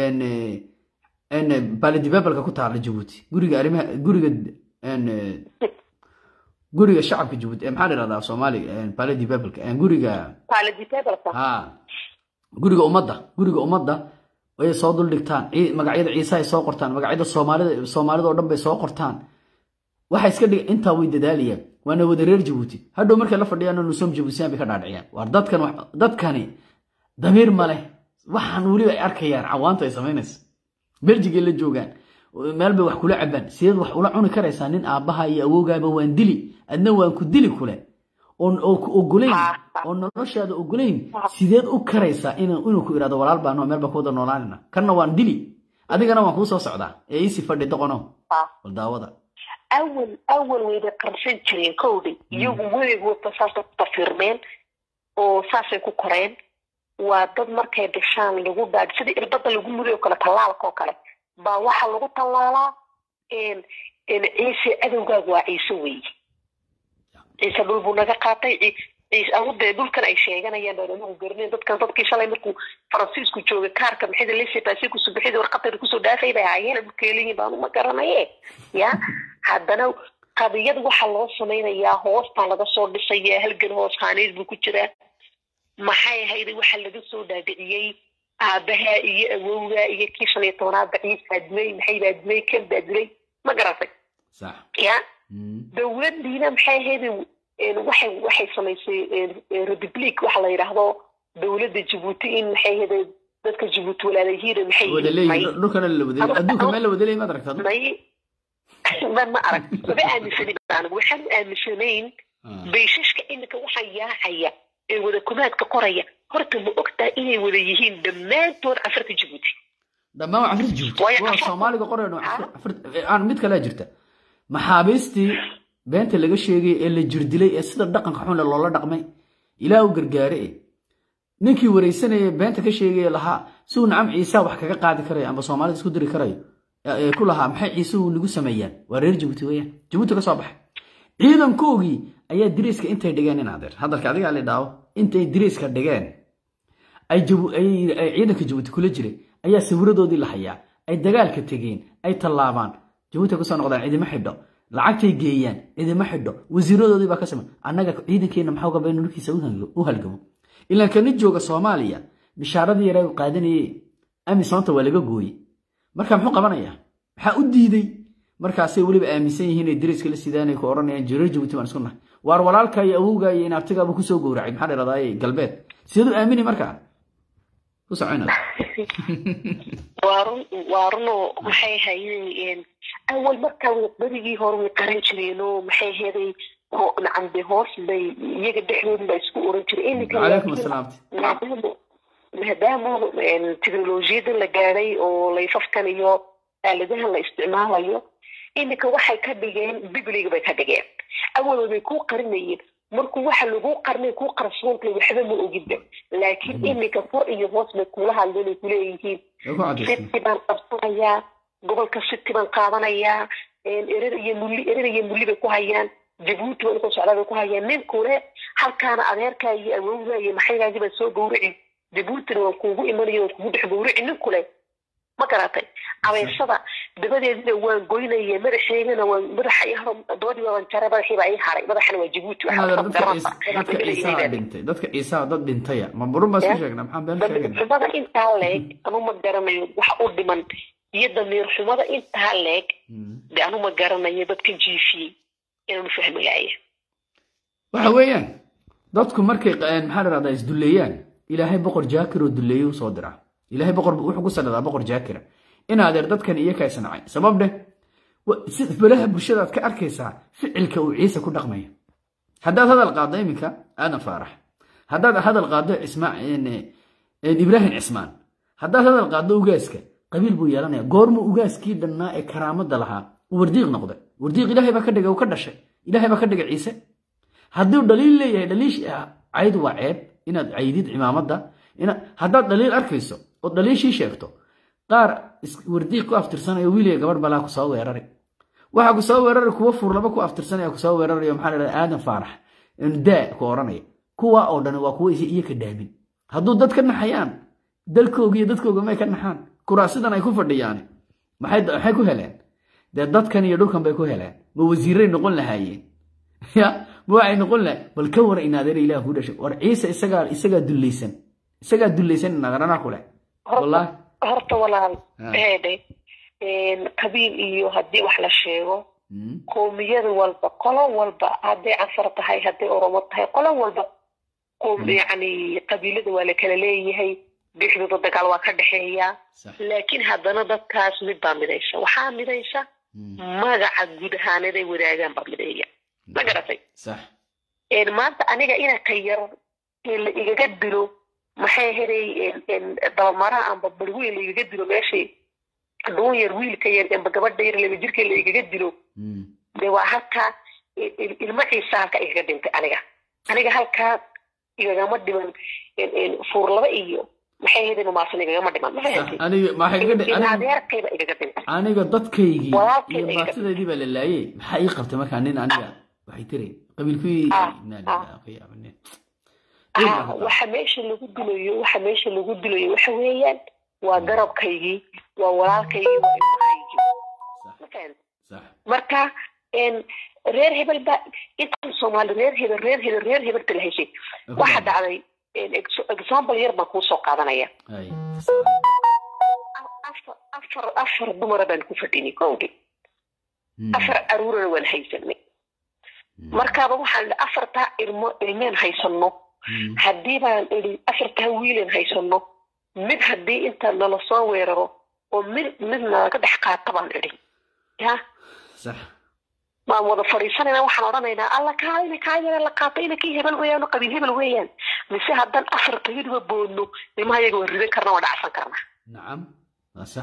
dhahdaa baalidibebalka ku taala jabuuti guriga arrimaha guriga en, eh, guriga shacabka jabuuti eh, maxaa la dhahdaa soomaaliga baalidibebalka guriga quality-tabelka. ha guriga ummadda guriga ummadda ayay soo duldhigtaan cii- magacyada ciise ay soo qortaan magacyada soomaalida soomaalida oo dhan bay soo qortaan waxay iska dhig intaa way dadaalayaan waana wada reer jabuuti hadhow markay la fadhiyaan nusom jabuutiyaan bay ka dhaadhiciyaan waar dadkan wax- dadkani damiir ma leh waxaan weliba ay arkayaan cawaanta ay samaynaysa beljigay la joogaan meel bay wax kula cabaan sideed wax ula cuni karaysaa nin aabbaha iyo awoogaaba waan dili adna waan ku dili kule oon oo ku ogolayn oo noloshaada ogolayn sideed u karaysaa inuu inuu ku idhahdo walaal baano meel baan ku wada noolaanina kanna waan dili adigana waan kuu soo socdaa ee iisi fadhi doqono Ah. bal daawada awal awal wayba qarsan jireen kowdhi iyagu weligoodba saasay ku tafirmeen oo saasay ku koreen waa dad markay dhashaan lagu dhaadh sida irbada lagu muday oo kale tallaalka oo kale baa waxaa lagu tallaalaa n n ciise cadowgaaga waa ciise weeye ciise dhul buu naga qaatay ci- ciise awodee dhulkan ay sheeganayaan baan anigu garanayn dadkan dadkii shalay markuu faransiisku joogay kaarka maxayda lesepasi kusoo bixida warqadayda kusoo dhaafay bay ahaayeen dhulkeeliyin baan uma garanaye ya haddana qadiyad waxaa loo samaynayaa hoostaa laga soo dhisayaa halgan hoos haaneed buu ku jiraa maxay ahayd waxaa laga soo dhaadhiciyey aabaha iyo awowga iyo kii shan iyo tobanaad baciis baa dilay maxay baa dilay kan baa dilay ma garatay sax ya Mm. dowladdiina maxay ahayd een, waxay waxay samaysay een, een, republic waxa la yidhaahdo dowladda jabuuti in maxay ahayd dadka jabuuti walaalayihiin maxay wada yihiin may leeyihin dhulkana la wada leeyihin adduunka meel la wada leeyihin maad aragtaa may ma ma arag maba aaminsanin anigu waxaan u aaminsanayn Ah. bayshashka iminka waxaa yaacaya ee wada kumaadka qoraya horta ma ogtaa inay wada yihiin dhammaantood cafarta jabuuti dhammaan waa cafrid joogto Waayo waa cafrid- soomaaliga qorayno aan mid kalea jirta maxaabiistii beenta laga sheegay ee la jirdilay ee sida dhaqanka xun leh loola dhaqmay ilaa u gargaare e ninkii wareysanaya beenta ka sheegaya lahaa si uu nacam ciisa wax kaga qaadi karayo amba soomaalida isku diri karayo ee ku lahaa maxay ciise uu nagu sameeyaan waa reer jabuuti weeyaan jabuuti ka soo baxay ciidankoogii ayaa diriiska intay dhigeen in adeer hadalka adigaa la dhaawo intay diriiska dhigeen ay jabu- ay- ay ciidanka jabuuti kula jiray ayaa sawiradoodii la hayaa ay dagaalka tegeen ay tallaabaan jabuuti ay kusoo noqdaan cidima xidho lacagtay geeyaan cidima xidho wasiiradoodii baa ka samay annaga ciidankeena maxaa gaba inuu dhulkiisa u hal- u halgamo ilaan kana jooga soomaaliya bishaaradii yaraa u qaadanayay amisoonta waa laga gooyey marka muxuu qabanayaa maxaa u diiday markaasay weliba aaminsan yihiin ay dariska la sidaanay ku odhanayaan jireer jabuuti baan isku nahay waar walaalka iyo awowga iyo inaabtigaaba kusoo gowracay maxaa dhahdaa galbeed sideed u aamini markaa ku soconaa waa run waa runoo maxay hayeen awal markaa way berigii hore way qaran jireen oo maxay heeday nacam de hoos bay iyaga dhexdooda baa isku oran jiray iminka calaykum asalaamti maadaama maadaama teknolojiyada la gaadhay oo layfafkan iyo aaladahan la isticmaalayo iminka waxay ka dhigeen bibliga bay ka dhigeen awalba bay kuu qarinayeen markuu waxa lagu qarnay kuu qarsoontahay waxba ma ogidba laakiin iminka kor iyo hoos bay kula hadleen ay kuleeyihiin way ku cadaysay city baan qabsanayaa gobolka city baan qaadanayaa erer iyo mulli erer iyo mulli bay ku hayaan jabuuti baan usoo socdaa bay ku hayaan ninkule halkaana adeerkaa iyo awowga iyo maxaygaagii baan soo gowrici jabuutina waan kuugu imanaya waan kugu dhex gowrici ninkule ma garatay abeysada dabadeedina waan goynaya madaxeygana waan madaxa i haro dabadiiba waan jaray madaxiiba ii haray madaxana waa jabuuti Inaad dadka ciise- dadka ciisaha dhintay dadka ciisaha dad dhintaya ma burun baan isku sheegnaa maxaan been damiir sheegnaa xumada intaa leeg anu ma garanayo wax u dhiman iyo damiir xumada intaa leeg de anu ma garanayo dadka jiifiyey inaanu fahmayaya waxa weeyaan dadku markay qa- maxaa la dhahdaa isdulleeyaan ilaahay boqor jaakir oo dulleeye u soo dira ilaahay boqor wuxuu ku salidaa boqor jaakira in adeer dadkan iyo kaysa nacay sabab dheh wa- si balaha bulshadaad ka arkaysaa ficilka uu ciise ku dhaqmaya haddaad hadal qaaddo iminka aadan faarax haddaad hadal qaaddo cismaa ibraahim cismaan haddaad hadal qaaddo ugaaska qabiil buu yeelanaya goormuu ugaaskii dhannaa ee karaamada lahaa uu wardiiq noqday wardiiq ilaahay baa ka dhigay uu ka dhashay ilaahay baa ka dhigay ciise hadduu dhaliil leeyahay dhaliish caydu waa ceeb inaad caydid cimaamada ina haddaad dhaliil arkayso oo dhaliishii sheegto qaar is- wardiiq ku aftirsanayo wiiliga gabadh balaa ku soo weerari waxaa ku soo weerari kuwa furlaba ku aftirsanaya ku soo weerarayo maxaa la dhahdaa aadan faarax daa ku odhanaya kuwa oo dhan waa kuwa iyo ka dhaamin hadduu dad ka naxayaan dalkooga iyo dadkooga may ka naxaan kuraasidan ay ku fadhiyaan maxay maxay ku heleen dee dadkan iyo dhulkan bay ku heleen ma wasiiray noqon lahaayeen ya ma waxay noqon lahayen bal ka wara inaadeer ilaah ku dhashay war ciise isagaa isagaa dullaysan isagaa dullaysan inaaderanaa ku leh wallaahi horta walaal Ah. eede qabiil iyo haddii wax la sheego Mm. qoomiyada walba qolo walba hadday cafar tahay hadday oromo tahay qolo walba qoom yacni qabiilada waa la kala leeyahay dhexdooda dagaal waa ka dhexeeya sax laakiin haddana dadkaas mid baa midaysa waxaa midaysa Mm. magaca guud ahaaneed ay wadaagaan baa mideeya ma garatay sax een maanta aniga ina ka yar ee la igaga dilo maxay helay dabamaraha amba barweyn la igaga dilo meeshii dhuun yar wiilka yar amba gabadha yar laba jirka la igaga dilo Mm. de waa halkaa il- il- ilmo ciisa halkaa igaga dhintay aniga aniga halkaa igagama dhiman een- een fuurlaba iyo maxay helay maasan igagama dhiman ma sax fahamtay aniga maxay iga dhi- aniga- adeerkayba igaga dhintay aniga dadkaygii Walaalkay iyo iga- maatidaydii baa la laayey maxaa ii qabtay markaa nin aniga waxay tiri qabiilkii Ah, Inaa ah. lillahi wa inaa ilaihi Ah, waxa meesha lagu dilayo waxa meesha lagu dilayo waxa weeyaan waa garabkaygii waa walaalkaygii waa ilmahaygii Sax. ma fahamtay sax marka een, reer hebel ba intaan soomaali reer hebel reer hebel reer hebelta la heshay waxa dhacday een, ex- example yar baan kuu soo qaadanaya Ay. afar afar afar dumara baan ku fadhinay kowdii Mm. afar caruurana waan haysanay markaaba waxaan idhi afartaa ilmo ilmeen haysano Mm. haddii baan idhi afartaa wiilan haysano mid haddii inta nala soo weeraro oo mid mid nalaga dhex qaata baan idhi ya sax waan wada fadhiisanayna waxaan odhanaynaa alla kaalina kaayana la qaata ina kii hebel weeyaan oo qabiil hebel weeyaan mise haddaan afar tayaduba boodno nimaha iyaga waan ridan karna waan dhacsan karnaa nacam waa sax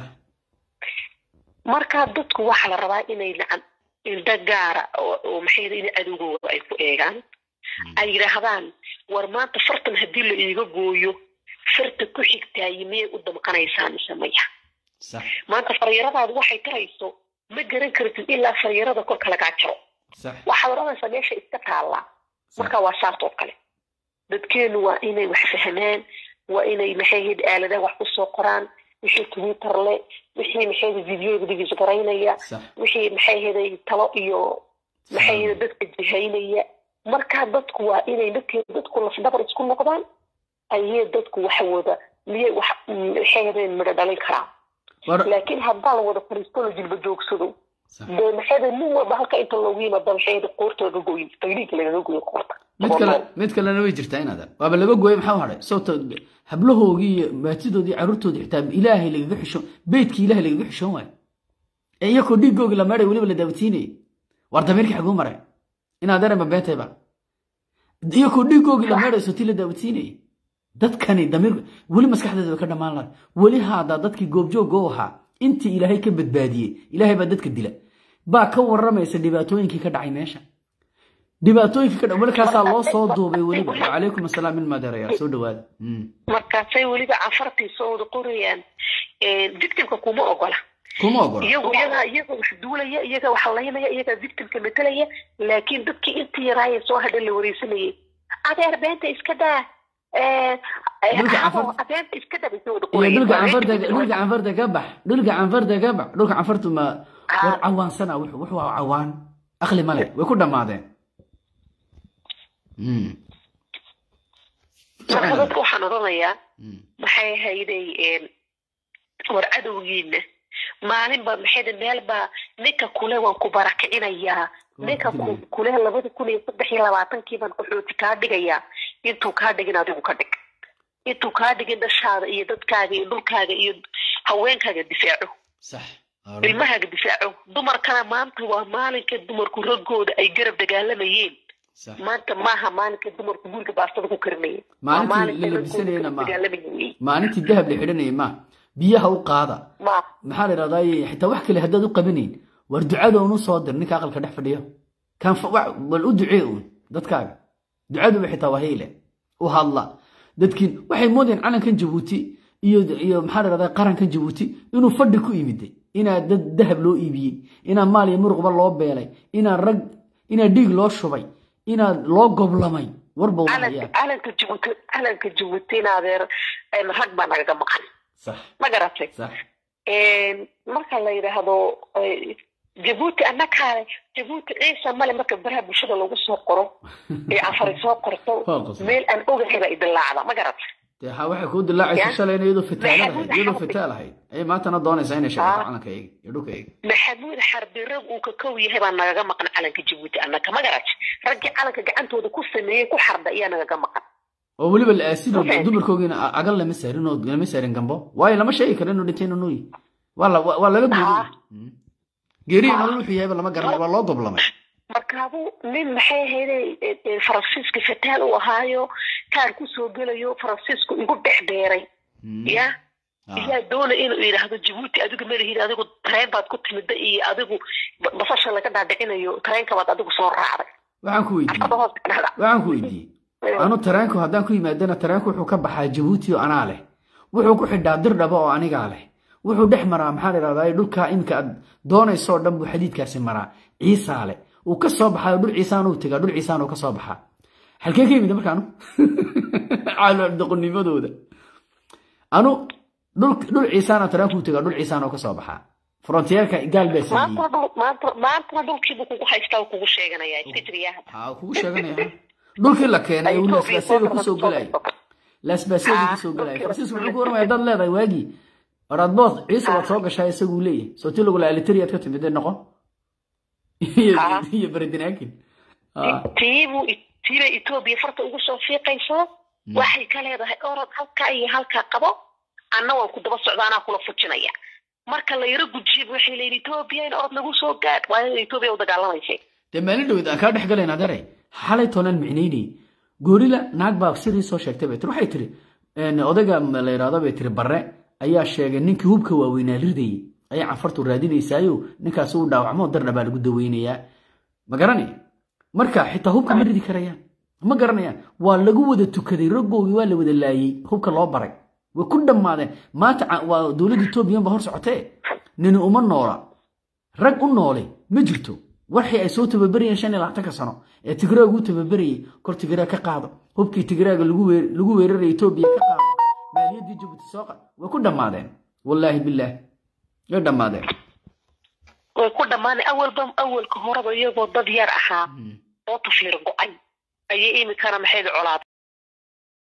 marka dadku waxaa la rabaa inay nacan indho gaara oo oo maxay yidhi in adowgooda ay ku eegaan ay yidhaahdaan war maanta fartan haddii la iiga gooyo farta ku xigtaayi miyay u damqanaysaa mise maya sax maanta faryaradaadu waxay tarayso ma garan kartid ilaa faryarada kolka lagaa jaro sax waxaad odhanaysaa meesha iska taallaa sax marka waa saas oo kale dadkeenu waa inay wax fahmaan waa inay maxay ahayd aaladaha wax kusoo qoraan wixii twitter le wixii maxay ahayd videoga digis garaynaya sax wixii maxay ahayd talo iyo maxay ahayd dadka jihaynaya marka dadku waa inay dadke dadku lafdabar isku noqdaan ayay dadku wax wada miyay wax maxay ahayd midho dhalin karaan war laakiin haddaa la wada fariisto la jilba joogsado sax dee maxay ahayd nin walba halka inta loogu yimaada maxay ahayd qoorta laga gooyin tagniinka lagaga gooyin qoorta mid kale mid kalena way jirtaa inaadan waaba laga gooyay maxaa u hadhay sababta hablahoogii iyo maatidoodii carruurtoodii xitaa ilaahay lagaga xishoon beydkii ilaahay lagaga xishoon waayo ee iyakoo dhiiggoogii la meedhay weliba la daawatiinayay war damiirkii xaguu maray inaadan ma beentayba iyakoo dhiiggoogii la meedhay sotii la daawatiinayay dadkani damiir weli maskaxdeeda bay ka dhammaan lahay weli haadaa dadkii goobjoogga u ahaa intii ilaahay ka badbaadiyey ilaahay baa dadka dila baa ka waramaysa dhibaatooyinkii ka dhacay meesha dhibaatooyinkii ka dhacay markaasaa loo soo duubay weliba wacalaykum asalaam min maadeerayaal soo dhawaada Mm. markaasay weliba cafartii soo wada qorayaan victimka kuma ogola kuma ogola iyagu iyaga iyaga wax duulaya iyaga wax laynaya iyaga victimka metelaya laakiin dadkii intii yaraaya soo hadha la wareysanayay adeer beenta iska daa Eh, eh, Dhulka abo, cafar- beenta iska daa bay soo wada iyo qorayaan. dhulka Waa canfarta victim- dhulka canfarta ka bax dhulka canfarta ka bax dhulka canfartu ma Ah. war cawaansana wuxuu wuxuu waa cawaan aqli male way ku dhammaadeen Mm. marka dadka waxaan odhanayaa Mm. maxay hayday war cadowgiina maalinba maxay meelba ninka kule waan ku barakicinayaa ninka ku- kule labada kun iyo saddex iyo labaatankii baan qaxooti kaa dhigayaa intuu kaa dhigin adigu ka dhig intuu kaa dhigin dhashaada iyo dadkaaga iyo dhulkaaga iyo haweenkaaga difaaco sax ilmahaaga difaaco dumarkana maanta waa maalinka dumarku raggooda ay garab dagaalamayeen sax maanta maaha maalinka dumarku guriga baastada ku karinayeen Maalintii Waa maalinka la raggooda labisanayena garab maaha. dagaalamayeen wey. maalintii dahab la xidhanayay ma biyaha u qaada ma maxaa la idhahdaa xitaa wax kale haddaad u qabanayn war ducada unu soo dir ninka aqalka dhex fadhiyo kan fa- wax- bal u ducee uun dadkaaga ducaduba xitaa waa hayle u hadla dadkiin waxay moodeen calankan jabuuti iyo iyo maxaa la dhahdaa qarankan jabuuti inuu fadhi ku yimiday inaa dad dahab loo iibiyey inaa maal iyo muruqba loo beelay inaa rag inaa dhiig loo shubay inaa loo goblamay warba uma calanka hayaan calanka jabuuti calanka jabuuti in adeer em, rag baa nagaga maqan sax ma garatay sax Em, marka la yidhaahdo eh, jabuuti annakaale jabuuti ciisa male marka baraha bulshada lagu soo qoro ee afari soo qorto Waa qosol. meel aan ogahay baa idilaacda ma garatay dee ha waxay kuu dilaacaysa Ya. shalayna iyadoo fitaal Maxamuud ahayd iyadoo Xarbi. fitaal ahayd ayay maantana doonaysaa inay sheegto Ah. calankayga iyo dhulkayga maxamuud xarbi rag uu ka kow yahay baa nagaga maqan calanka jabuuti annaka ma garatay raggii calanka gacantooda ku sameeyey ku xarda ayaa nagaga maqan oo weliba la aasin oo Okay. dumarkoogiina a- agal lama saarin oo lama saarin gambo waayo lama sheegi karo inuu dhintay inuu nuuyi waa la waa laga Ah. buuday geerihi nolol wuxuu yahayba lama garanay waa loo goblamay markaabuu nin maxay ahayday e- e, faransiiska fataal uu ahaayo kaar kusoo gelayo faransiisku igu dhexdheeray ya Ah. yaa doonay inuu yidhaahdo jabuuti adigu malihid adigu tareen baad ku timida iyo adigu ba- basasha laga dhaadhicinayo tareenka baad adigu soo raacday waxaan ku weydiiyey afkada hoos ka dhacda waxaan ku weydiiyey anu tareenku haddaan ku yimaadana tareenku wuxuu ka baxaa jabuuti oo anaa leh wuxuu ku xidhaa dirdhaba oo anigaa leh wuxuu dhex maraa maxaa la idhahdaa dhulkaa iminka aad doonaysoo dhan buu xadiidkaasi maraa ciisaa leh uu ka soo baxaa dhul ciisaan uu tegaa dhul ciisaan uu ka soo baxaa halkee ka yimid marka anu caaldoqonimadooda anu dhul dhul ciisaana tareenku tegaa dhul ciisaan uu ka soo baxaa frontiyeerka gaal baa sameeyey maanta dhul- maanta maantana dhulkiibuu kugu haystaa uu kugu sheeganaya iska jiriyaa ha kugu sheeganaya dhulkii la keenay uu laasbaasiyada kusoo gelaya laasbaasiyada kusoo gelaya faransiisku wuxuu ku warmaya dad leedahay waagii oradbood ciise waad soo gashaa isaguu leeyahay soo ti lagu laha literiyaad ka timid noqo iyo Ah. iyo beredinaakin tiibuu tiibay etoobiya farta ugu soo fiiqaysaa waxay ka leedahay orod halkaa iyo halkaa qabo anna waan ku daba socda anaa kula fujinaya marka la yaro gujiyaba waxay leeyihin etoobiya in orod nagu soo gaadh waa in etoobiya u dagaalamaysay dee maalin dhowed aan kaa dhex galayna adeeray xalay toonaan micnaynayay goorila naag baa sirii soo sheegtay bay tiri waxay tiri een, odayga ma la yidhaahdo bay tiri barre ayaa sheegay ninkii hubka waaweynaa ridayay ayaa canfartu raadinaysaayo ninkaas uu dhaawacmo dardha baa lagu daweynayaa ma garanay marka xitaa hubka ma ridi karayaan ma garanayaan waa lagu wada tukaday raggoogii waa la wada laayey hubka loo baray way ku dhammaadeen maanta ca- waa dowladda etoobiyan ba hor socotee nini uma noola rag u noole ma jirto waxii ay soo tababarayeen shan iyo labaatanka sano ee tigraag u tababarayay kor tigraag ka qaado hubkii tigraaga lagu weer- lagu weeraraya etoobiya ka qaado maaliyaddii jabuuti soo qaad way ku dhammaadeen wallaahi bilaah way dhammaadeen way ku dhammaanay awalba awalka horeba iyagoo dad yar ahaa oo tafiir go-ay ayay imikana maxayd colaad